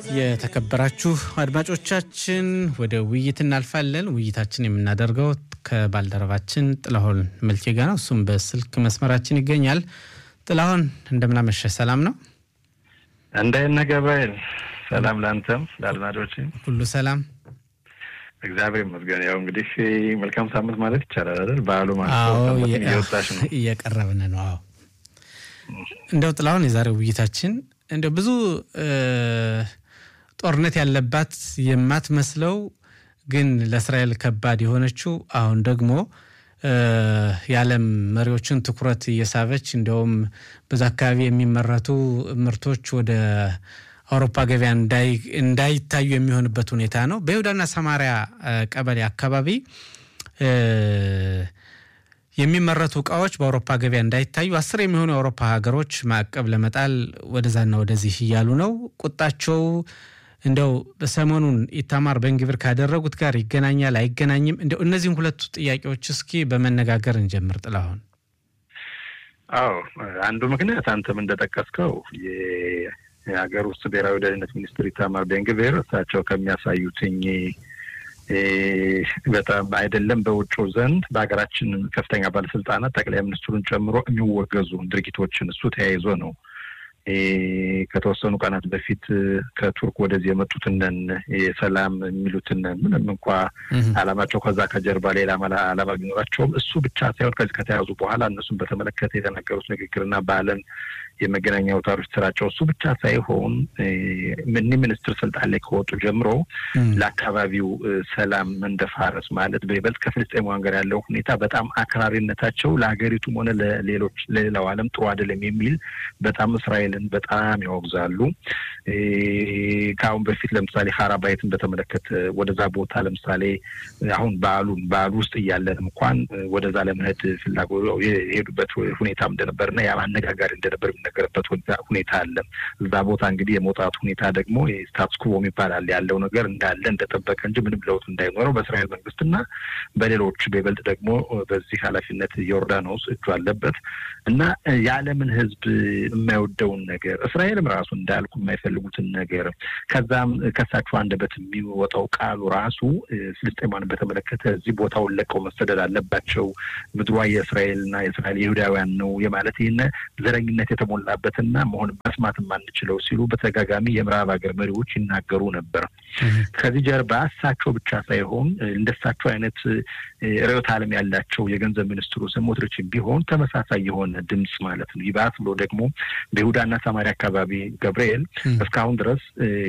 የተከበራችሁ አድማጮቻችን ወደ ውይይት እናልፋለን። ውይይታችን የምናደርገው ከባልደረባችን ጥላሁን መልኬ ጋር ነው። እሱም በስልክ መስመራችን ይገኛል። ጥላሁን እንደምናመሸ ሰላም ነው? እንደነ ገባይል ሰላም ለአንተም ለአድማጮች ሁሉ ሰላም እግዚአብሔር ይመስገን። ያው እንግዲህ መልካም ሳምንት ማለት ይቻላል አይደል? በዓሉ ማለት እየወጣሽ ነው፣ እየቀረብን ነው። አዎ እንደው ጥላሁን የዛሬው ውይይታችን እንደው ብዙ ጦርነት ያለባት የማትመስለው ግን ለእስራኤል ከባድ የሆነችው አሁን ደግሞ የዓለም መሪዎችን ትኩረት እየሳበች እንዲያውም በዛ አካባቢ የሚመረቱ ምርቶች ወደ አውሮፓ ገበያ እንዳይታዩ የሚሆንበት ሁኔታ ነው። በይሁዳና ሰማሪያ ቀበሌ አካባቢ የሚመረቱ እቃዎች በአውሮፓ ገበያ እንዳይታዩ አስር የሚሆኑ የአውሮፓ ሀገሮች ማዕቀብ ለመጣል ወደዛና ወደዚህ እያሉ ነው። ቁጣቸው እንደው ሰሞኑን ኢታማር ቤንግቪር ካደረጉት ጋር ይገናኛል አይገናኝም? እንደው እነዚህም ሁለቱ ጥያቄዎች እስኪ በመነጋገር እንጀምር። ጥላሁን። አዎ አንዱ ምክንያት አንተም እንደጠቀስከው የሀገር ውስጥ ብሔራዊ ደህንነት ሚኒስትር ኢታማር ቤንግቪር እሳቸው ከሚያሳዩትኝ በጣም አይደለም በውጭ ዘንድ በሀገራችን ከፍተኛ ባለስልጣናት ጠቅላይ ሚኒስትሩን ጨምሮ የሚወገዙ ድርጊቶችን እሱ ተያይዞ ነው ከተወሰኑ ቀናት በፊት ከቱርክ ወደዚህ የመጡትንን የሰላም የሚሉትንን ምንም እንኳ ዓላማቸው ከዛ ከጀርባ ሌላ ዓላማ ቢኖራቸውም እሱ ብቻ ሳይሆን ከዚህ ከተያዙ በኋላ እነሱን በተመለከተ የተናገሩት ንግግርና በዓለም የመገናኛ አውታሮች ስራቸው እሱ ብቻ ሳይሆን ምን ሚኒስትር ስልጣን ላይ ከወጡ ጀምሮ ለአካባቢው ሰላም መንደፋረስ ማለት በይበልጥ ከፍልስጤማውያን ጋር ያለው ሁኔታ በጣም አክራሪነታቸው ለሀገሪቱም ሆነ ለሌሎች ለሌላው ዓለም ጥሩ አይደለም የሚል በጣም እስራኤልን በጣም ያወግዛሉ። ከአሁን በፊት ለምሳሌ ሀራባይትን በተመለከተ ወደዛ ቦታ ለምሳሌ አሁን በዓሉን በዓሉ ውስጥ እያለን እንኳን ወደዛ ለመሄድ ፍላጎት የሄዱበት ሁኔታም እንደነበርና ያ አነጋጋሪ እንደነበር የሚነገርበት ሁኔታ አለ። እዛ ቦታ እንግዲህ የመውጣት ሁኔታ ደግሞ ስታትስ ኩቮ ይባላል ያለው ነገር እንዳለ እንደጠበቀ እንጂ ምንም ለውጥ እንዳይኖረው በእስራኤል መንግስትና በሌሎች በይበልጥ ደግሞ በዚህ ኃላፊነት ዮርዳኖስ እጁ አለበት እና የዓለምን ሕዝብ የማይወደውን ነገር እስራኤልም ራሱ እንዳልኩ የማይፈልጉትን ነገር ከዛም ከሳቸው አንደበት የሚወጣው ቃሉ ራሱ ፍልስጤማን በተመለከተ እዚህ ቦታውን ለቀው መሰደድ አለባቸው፣ ምድሯ የእስራኤልና የእስራኤል ይሁዳውያን ነው የማለት ይህን ዘረኝነት የተሞላበትና መሆን መስማት የማንችለው ሲሉ በተደጋጋሚ የምዕራብ ሀገር መሪዎች ይናገሩ ነበር። ከዚህ ጀርባ እሳቸው ብቻ ሳይሆን እንደሳቸው አይነት ርዕዮተ ዓለም ያላቸው የገንዘብ ሚኒስትሩ ስሞትሪች ቢሆን ተመሳሳይ የሆነ ድምፅ ማለት ነው። ይባስ ብሎ ደግሞ በይሁዳና ሰማሪያ አካባቢ ገብርኤል እስካሁን ድረስ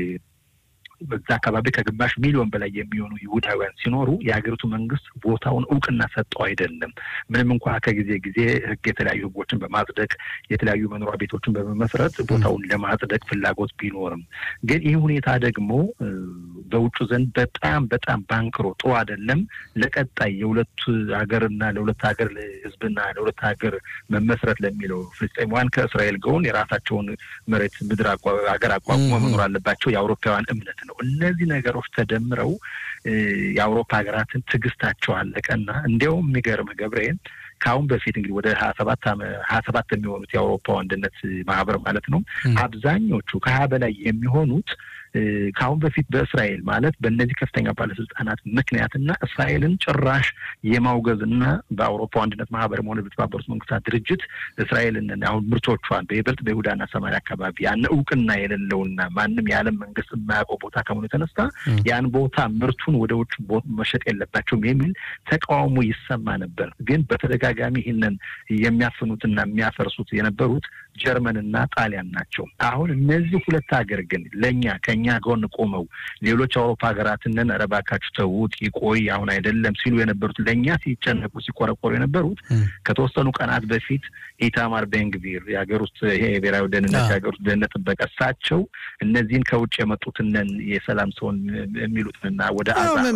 በዛ አካባቢ ከግማሽ ሚሊዮን በላይ የሚሆኑ ይሁዳውያን ሲኖሩ የሀገሪቱ መንግስት ቦታውን እውቅና ሰጠው አይደለም። ምንም እንኳ ከጊዜ ጊዜ ህግ የተለያዩ ህጎችን በማጽደቅ የተለያዩ መኖሪያ ቤቶችን በመመስረት ቦታውን ለማጽደቅ ፍላጎት ቢኖርም ግን ይህ ሁኔታ ደግሞ በውጩ ዘንድ በጣም በጣም ባንክሮ ጥሩ አይደለም። ለቀጣይ የሁለት ሀገርና ለሁለት ሀገር ህዝብና ለሁለት ሀገር መመስረት ለሚለው ፍልስጤማውያን ከእስራኤል ጎን የራሳቸውን መሬት ምድር ሀገር አቋቁሞ መኖር አለባቸው የአውሮፓውያን እምነት ነው። እነዚህ ነገሮች ተደምረው የአውሮፓ ሀገራትን ትዕግስታቸው አለቀና እንዲያውም የሚገርም ገብርኤል ከአሁን በፊት እንግዲህ ወደ ሀያ ሰባት ሀያ ሰባት የሚሆኑት የአውሮፓ አንድነት ማህበር ማለት ነው አብዛኞቹ ከሀያ በላይ የሚሆኑት ከአሁን በፊት በእስራኤል ማለት በእነዚህ ከፍተኛ ባለስልጣናት ምክንያትና እስራኤልን ጭራሽ የማውገዝ እና በአውሮፓ አንድነት ማህበር ሆነ በተባበሩት መንግስታት ድርጅት እስራኤልን አሁን ምርቶቿን በይበልጥ በይሁዳና ሰማሪያ አካባቢ ያን እውቅና የሌለውና ማንም የዓለም መንግስት የማያውቀው ቦታ ከመሆኑ የተነሳ ያን ቦታ ምርቱን ወደ ውጭ መሸጥ የለባቸውም የሚል ተቃውሞ ይሰማ ነበር። ግን በተደጋጋሚ ይህንን የሚያፍኑትና የሚያፈርሱት የነበሩት ጀርመንና ጣሊያን ናቸው። አሁን እነዚህ ሁለት ሀገር ግን ለእኛ ከኛ ጎን ቆመው ሌሎች አውሮፓ ሀገራትንን ኧረ እባካችሁ ተዉት ይቆይ አሁን አይደለም ሲሉ የነበሩት ለእኛ ሲጨነቁ ሲቆረቆሩ የነበሩት ከተወሰኑ ቀናት በፊት ኢታማር ቤንግቪር የሀገር ውስጥ ይሄ የብሔራዊ ደህንነት የሀገር ውስጥ ደህንነት ጥበቃ እሳቸው እነዚህን ከውጭ የመጡትንን የሰላም ሰውን የሚሉትንና ወደ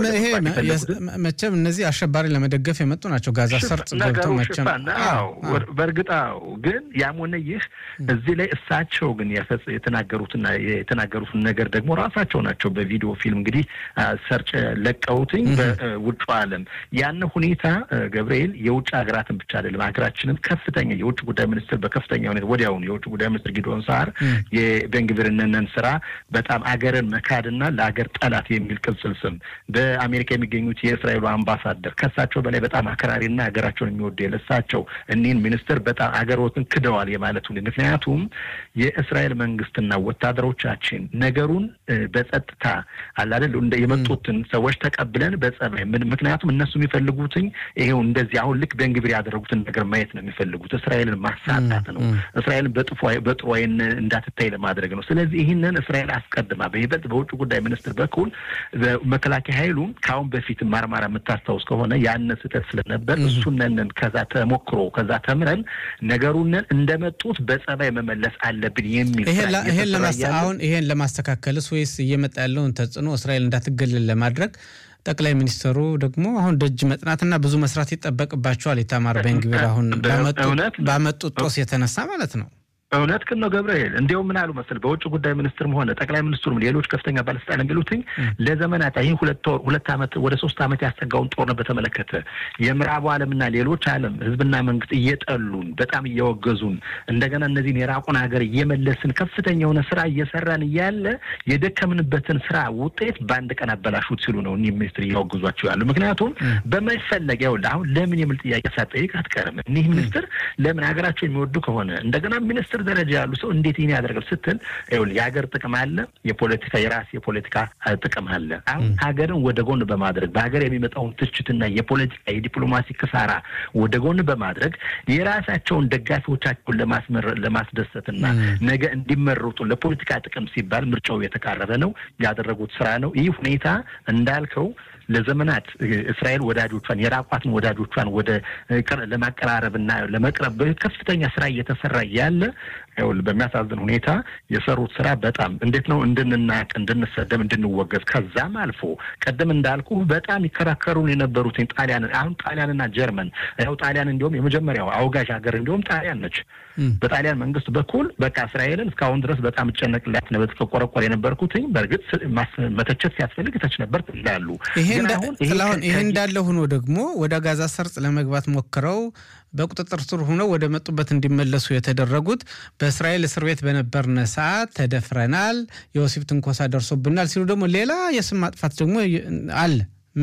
መቼም እነዚህ አሸባሪ ለመደገፍ የመጡ ናቸው። ጋዛ ሰርጥ ገብተው መቼም በእርግጥ ግን ያም ሆነ ይህ እዚህ ላይ እሳቸው ግን የተናገሩትና የተናገሩትን ነገር ደግሞ ራሳቸው ናቸው በቪዲዮ ፊልም እንግዲህ ሰርጭ ለቀውትኝ በውጭ ዓለም ያን ሁኔታ ገብርኤል የውጭ ሀገራትን ብቻ አይደለም ሀገራችንም ከፍተኛ የውጭ ጉዳይ ሚኒስትር በከፍተኛ ሁኔታ ወዲያውኑ የውጭ ጉዳይ ሚኒስትር ጊዶን ሳር የቤንግቪርነንን ስራ በጣም አገርን መካድና ለሀገር ጠላት የሚል ቅጽል ስም በአሜሪካ የሚገኙት የእስራኤሉ አምባሳደር ከሳቸው በላይ በጣም አክራሪና ሀገራቸውን የሚወዱ የለሳቸው እኒህን ሚኒስትር በጣም አገሮትን ክደዋል የማለት ሁኔ ምክንያቱም የእስራኤል መንግስትና ወታደሮቻችን ነገሩን በጸጥታ አላደል እንደ የመጡትን ሰዎች ተቀብለን በጸባይ ምክንያቱም እነሱ የሚፈልጉትኝ ይሄው እንደዚህ አሁን ልክ ቤንግቪር ያደረጉትን ነገር ማየት ነው የሚፈልጉት እስራኤልን ማሳጣት ነው እስራኤልን በጥሩ ዓይን እንዳትታይ ለማድረግ ነው ስለዚህ ይህንን እስራኤል አስቀድማ በይበልጥ በውጭ ጉዳይ ሚኒስትር በኩል መከላከያ ኃይሉ ከአሁን በፊት ማርማራ የምታስታውስ ከሆነ ያነ ስህተት ስለነበር እሱነንን ከዛ ተሞክሮ ከዛ ተምረን ነገሩንን እንደመጡት በጸባይ መመለስ አለብን የሚል አሁን ይሄን ለማስተካከልስ ወይስ እየመጣ ያለውን ተጽዕኖ እስራኤል እንዳትገለል ለማድረግ ጠቅላይ ሚኒስትሩ ደግሞ አሁን ደጅ መጥናትና ብዙ መስራት ይጠበቅባቸዋል። ኢታማር ቤንግቪር አሁን ባመጡት ጦስ የተነሳ ማለት ነው። እውነት ግን ነው ገብርኤል። እንዲያው ምን አሉ መሰል በውጭ ጉዳይ ሚኒስትርም ሆነ ጠቅላይ ሚኒስትሩም ሌሎች ከፍተኛ ባለስልጣን የሚሉትኝ ለዘመናት ይህ ሁለት ወር ሁለት ዓመት ወደ ሶስት ዓመት ያስጠጋውን ጦርነት በተመለከተ የምዕራቡ ዓለምና ሌሎች ዓለም ህዝብና መንግስት እየጠሉን በጣም እየወገዙን እንደገና እነዚህን የራቁን ሀገር እየመለስን ከፍተኛ የሆነ ስራ እየሰራን እያለ የደከምንበትን ስራ ውጤት በአንድ ቀን አበላሹት ሲሉ ነው እኒህ ሚኒስትር እያወግዟቸው ያሉ። ምክንያቱም በመፈለግ ይኸውልህ አሁን ለምን የሚል ጥያቄ ሳትጠይቅ አትቀርም። እኒህ ሚኒስትር ለምን ሀገራቸው የሚወዱ ከሆነ እንደገና ሚኒስትር ደረጃ ያሉ ሰው እንዴት ይህን ያደርጋል ስትል ይኸውልህ የሀገር ጥቅም አለ፣ የፖለቲካ የራስ የፖለቲካ ጥቅም አለ። አሁን ሀገርን ወደ ጎን በማድረግ በሀገር የሚመጣውን ትችትና የፖለቲካ የዲፕሎማሲ ክሳራ ወደ ጎን በማድረግ የራሳቸውን ደጋፊዎቻቸውን ለማስደሰትና ነገ እንዲመረጡ ለፖለቲካ ጥቅም ሲባል ምርጫው የተቃረበ ነው ያደረጉት ስራ ነው። ይህ ሁኔታ እንዳልከው ለዘመናት እስራኤል ወዳጆቿን የራቋትን ወዳጆቿን ወደ ለማቀራረብና ለመቅረብ ከፍተኛ ስራ እየተሰራ ያለ ይኸውልህ በሚያሳዝን ሁኔታ የሰሩት ስራ በጣም እንዴት ነው እንድንናቅ፣ እንድንሰደብ፣ እንድንወገዝ ከዛም አልፎ ቀደም እንዳልኩ በጣም ይከራከሩን የነበሩትን ጣሊያን አሁን ጣሊያንና ጀርመን ያው ጣሊያን እንዲሁም የመጀመሪያው አውጋዥ ሀገር እንዲሁም ጣሊያን ነች። በጣሊያን መንግስት በኩል በቃ እስራኤልን እስካሁን ድረስ በጣም እጨነቅላት ነበር ቆረቆር የነበርኩትኝ በእርግጥ መተቸት ሲያስፈልግ ተች ነበር ይላሉ። ይሄ እንዳለ ሆኖ ደግሞ ወደ ጋዛ ሰርጥ ለመግባት ሞክረው በቁጥጥር ስር ሆነው ወደ መጡበት እንዲመለሱ የተደረጉት በእስራኤል እስር ቤት በነበርነ ሰዓት ተደፍረናል፣ የወሲብ ትንኮሳ ደርሶብናል ሲሉ ደግሞ ሌላ የስም ማጥፋት ደግሞ አለ።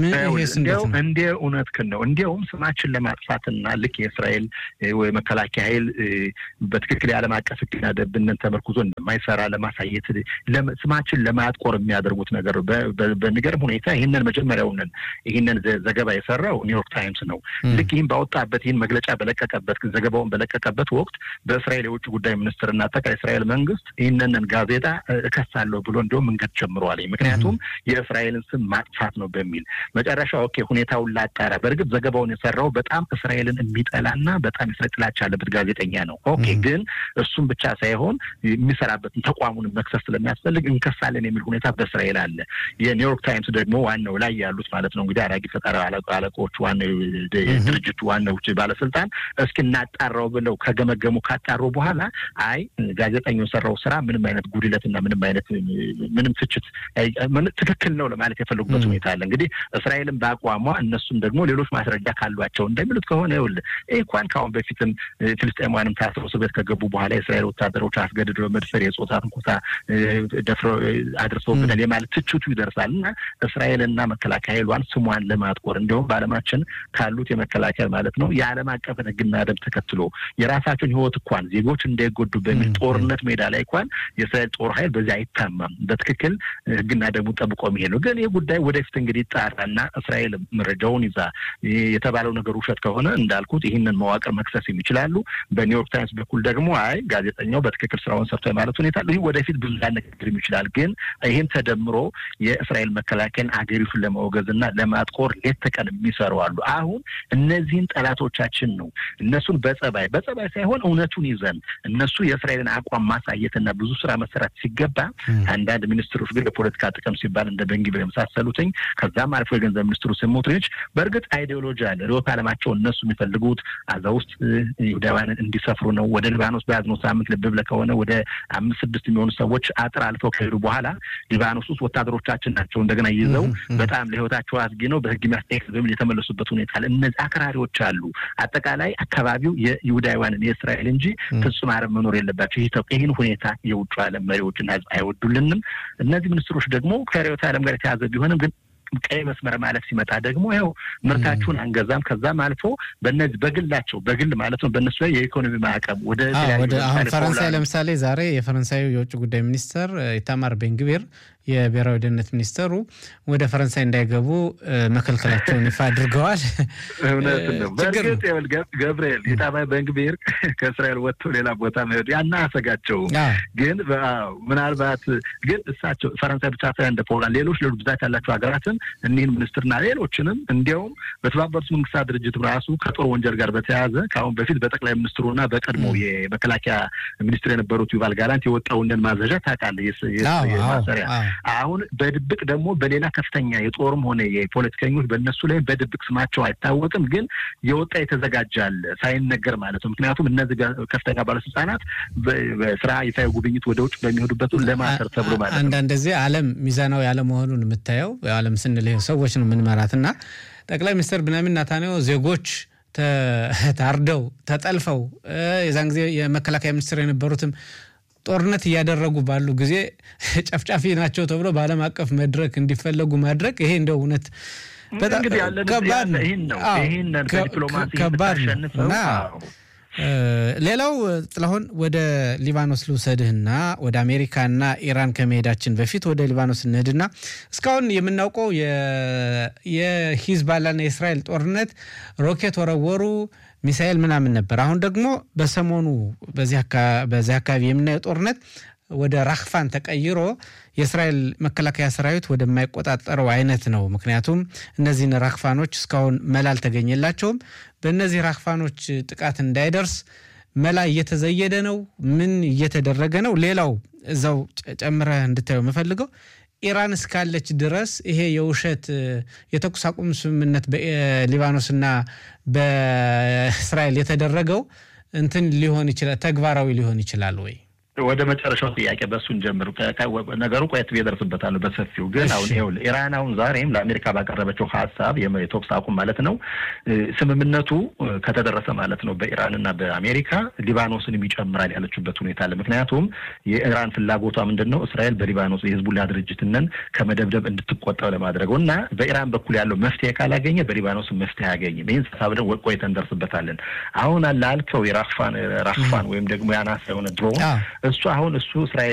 እንደ እውነትህን ነው። እንዲያውም ስማችን ለማጥፋትና ልክ የእስራኤል መከላከያ ኃይል በትክክል የዓለም አቀፍ ሕግና ደንብን ተመርኩዞ እንደማይሰራ ለማሳየት ስማችን ለማጥቆር የሚያደርጉት ነገር በሚገርም ሁኔታ ይህንን መጀመሪያውንን ይህንን ዘገባ የሰራው ኒውዮርክ ታይምስ ነው። ልክ ይህን ባወጣበት ይህን መግለጫ በለቀቀበት ዘገባውን በለቀቀበት ወቅት በእስራኤል የውጭ ጉዳይ ሚኒስትርና አጠቃላይ እስራኤል መንግስት ይህንን ጋዜጣ እከሳለሁ ብሎ እንዲሁም መንገድ ጀምረዋል። ምክንያቱም የእስራኤልን ስም ማጥፋት ነው በሚል መጨረሻ ኦኬ ሁኔታውን ላጣራ። በእርግጥ ዘገባውን የሰራው በጣም እስራኤልን የሚጠላና በጣም የእስራኤል ጥላቻ ያለበት ጋዜጠኛ ነው። ኦኬ ግን እሱም ብቻ ሳይሆን የሚሰራበትን ተቋሙን መክሰስ ስለሚያስፈልግ እንከሳለን የሚል ሁኔታ በእስራኤል አለ። የኒውዮርክ ታይምስ ደግሞ ዋናው ላይ ያሉት ማለት ነው እንግዲህ አራጊ ፈጣሪ አለቆች ዋናው ድርጅቱ ዋናው ባለስልጣን እስኪ እናጣራው ብለው ከገመገሙ ካጣሩ በኋላ አይ ጋዜጠኛው የሰራው ስራ ምንም አይነት ጉድለትና ምንም አይነት ምንም ትችት ትክክል ነው ለማለት የፈለጉበት ሁኔታ አለ እንግዲህ እስራኤልን በአቋሟ እነሱም ደግሞ ሌሎች ማስረጃ ካሏቸው እንደሚሉት ከሆነ ይኸውልህ ይህ እንኳን ከአሁን በፊትም ፍልስጤማውያንም ታስረው እስር ቤት ከገቡ በኋላ የእስራኤል ወታደሮች አስገድደው መድፈር፣ የጾታ ትንኮሳ ደፍረው አድርሰውብናል የማለት ትችቱ ይደርሳል እና እስራኤልና መከላከያ ኃይሏን ስሟን ለማጥቆር እንዲሁም በዓለማችን ካሉት የመከላከያ ማለት ነው የዓለም አቀፍን ሕግና ደንብ ተከትሎ የራሳቸውን ሕይወት እንኳን ዜጎች እንዳይጎዱ በሚል ጦርነት ሜዳ ላይ እንኳን የእስራኤል ጦር ኃይል በዚህ አይታማም። በትክክል ሕግና ደንቡን ጠብቆ የሚሄድ ነው። ግን ይህ ጉዳይ ወደፊት እንግዲህ ይጣራና እስራኤል መረጃውን ይዛ የተባለው ነገር ውሸት ከሆነ እንዳልኩት ይህንን መዋቅር መክሰስ የሚችላሉ። በኒውዮርክ ታይምስ በኩል ደግሞ አይ ጋዜጠኛው በትክክል ስራውን ሰርቶ የማለት ሁኔታ ይህ ወደፊት ብዙ ሊያነጋግርም ይችላል። ግን ይህን ተደምሮ የእስራኤል መከላከያን አገሪቱን ለማውገዝና ለማጥቆር ሌት ተቀን የሚሰሩ አሉ። አሁን እነዚህን ጠላቶቻችን ነው እነሱን በጸባይ በጸባይ ሳይሆን እውነቱን ይዘን እነሱ የእስራኤልን አቋም ማሳየትና ብዙ ስራ መሰራት ሲገባ አንዳንድ ሚኒስትሮች ግን ለፖለቲካ ጥቅም ሲባል እንደ በንግብ የመሳሰሉትኝ ከዛም አልፎ ያለፈው የገንዘብ ሚኒስትሩ ስሞትሪች በእርግጥ አይዲዮሎጂ አለ። ርዕዮተ ዓለማቸው እነሱ የሚፈልጉት አዛ ውስጥ ይሁዳውያንን እንዲሰፍሩ ነው። ወደ ሊባኖስ በያዝነው ሳምንት ልብ ብለህ ከሆነ ወደ አምስት ስድስት የሚሆኑ ሰዎች አጥር አልፈው ከሄዱ በኋላ ሊባኖስ ውስጥ ወታደሮቻችን ናቸው እንደገና ይዘው በጣም ለህይወታቸው አስጊ ነው በህግ የሚያስጠይቅ በሚል የተመለሱበት ሁኔታ አለ። እነዚህ አክራሪዎች አሉ። አጠቃላይ አካባቢው የይሁዳውያንን የእስራኤል እንጂ ፍጹም አረብ መኖር የለባቸው። ይህን ሁኔታ የውጭ ዓለም መሪዎችና ህዝብ አይወዱልንም። እነዚህ ሚኒስትሮች ደግሞ ከርዕዮተ ዓለም ጋር የተያዘ ቢሆንም ግን ቀይ መስመር ማለት ሲመጣ ደግሞ ይኸው ምርታችሁን አንገዛም። ከዛም አልፎ በነዚህ በግላቸው በግል ማለት ነው በእነሱ ላይ የኢኮኖሚ ማዕቀብ ወደ አሁን ፈረንሳይ ለምሳሌ ዛሬ የፈረንሳዩ የውጭ ጉዳይ ሚኒስተር ኢታማር ቤንግቪር የብሔራዊ ደህንነት ሚኒስተሩ ወደ ፈረንሳይ እንዳይገቡ መከልከላቸውን ይፋ አድርገዋል። እውነት ነው። በእርግጥ ገብርኤል ኢታማር ቤንግቪር ከእስራኤል ወጥቶ ሌላ ቦታ መሄዱ ያና አሰጋቸው። ግን ምናልባት ግን እሳቸው ፈረንሳይ ብቻ ሳይሆን እንደ ፖላንድ፣ ሌሎች ሌሎች ብዛት ያላቸው ሀገራትን እኒህን ሚኒስትርና ሌሎችንም እንዲያውም በተባበሩት መንግስታት ድርጅት ራሱ ከጦር ወንጀል ጋር በተያያዘ ከአሁን በፊት በጠቅላይ ሚኒስትሩና በቀድሞ የመከላከያ ሚኒስትር የነበሩት ዩቫል ጋላንት የወጣውንን ማዘዣ ታውቃለህ? ማሰሪያ አሁን በድብቅ ደግሞ በሌላ ከፍተኛ የጦርም ሆነ የፖለቲከኞች በእነሱ ላይ በድብቅ ስማቸው አይታወቅም፣ ግን የወጣ የተዘጋጃል ሳይነገር ማለት ነው። ምክንያቱም እነዚህ ከፍተኛ ባለስልጣናት በስራ ይፋዊ ጉብኝት ወደ ውጭ በሚሄዱበት ለማሰር ተብሎ ማለት ነው። አንዳንድ ጊዜ ዓለም ሚዛናዊ ያለመሆኑን የምታየው ዓለም ስንል ሰዎች ነው የምንመራት እና ጠቅላይ ሚኒስትር ብንያሚን ኔታንያሁ ዜጎች ታርደው ተጠልፈው የዛን ጊዜ የመከላከያ ሚኒስትር የነበሩትም ጦርነት እያደረጉ ባሉ ጊዜ ጨፍጫፊ ናቸው ተብሎ በዓለም አቀፍ መድረክ እንዲፈለጉ ማድረግ ይሄ እንደው እውነት በጣም ከባድ ከባድ ነው። ሌላው ጥላሁን ወደ ሊባኖስ ልውሰድህና ወደ አሜሪካና ኢራን ከመሄዳችን በፊት ወደ ሊባኖስ እንሂድና እስካሁን የምናውቀው የሂዝባላና የእስራኤል ጦርነት ሮኬት ወረወሩ፣ ሚሳኤል ምናምን ነበር። አሁን ደግሞ በሰሞኑ በዚህ አካባቢ የምናየው ጦርነት ወደ ራክፋን ተቀይሮ የእስራኤል መከላከያ ሰራዊት ወደማይቆጣጠረው አይነት ነው። ምክንያቱም እነዚህን ራክፋኖች እስካሁን መላ አልተገኘላቸውም። በእነዚህ ራክፋኖች ጥቃት እንዳይደርስ መላ እየተዘየደ ነው። ምን እየተደረገ ነው? ሌላው እዛው ጨምረህ እንድታየው የምፈልገው ኢራን እስካለች ድረስ ይሄ የውሸት የተኩስ አቁም ስምምነት በሊባኖስና በእስራኤል የተደረገው እንትን ሊሆን ይችላል፣ ተግባራዊ ሊሆን ይችላል ወይ? ወደ መጨረሻው ጥያቄ በእሱን ጀምር። ነገሩ ቆየት እደርስበታለሁ በሰፊው ግን አሁን ይኸውልህ ኢራን አሁን ዛሬም ለአሜሪካ ባቀረበችው ሀሳብ የተኩስ አቁም ማለት ነው ስምምነቱ ከተደረሰ ማለት ነው በኢራንና በአሜሪካ ሊባኖስንም ይጨምራል ያለችበት ሁኔታ አለ። ምክንያቱም የኢራን ፍላጎቷ ምንድን ነው? እስራኤል በሊባኖስ የህዝቡላ ድርጅትንን ከመደብደብ እንድትቆጠብ ለማድረግ እና በኢራን በኩል ያለው መፍትሄ ካላገኘ በሊባኖስ መፍትሄ አያገኝም። ይህን ሀሳብ ደግሞ ቆይተን እንደርስበታለን። አሁን ላልከው የራክፋን ራክፋን ወይም ደግሞ የአናሳ የሆነ ድሮን እሱ አሁን እሱ እስራኤል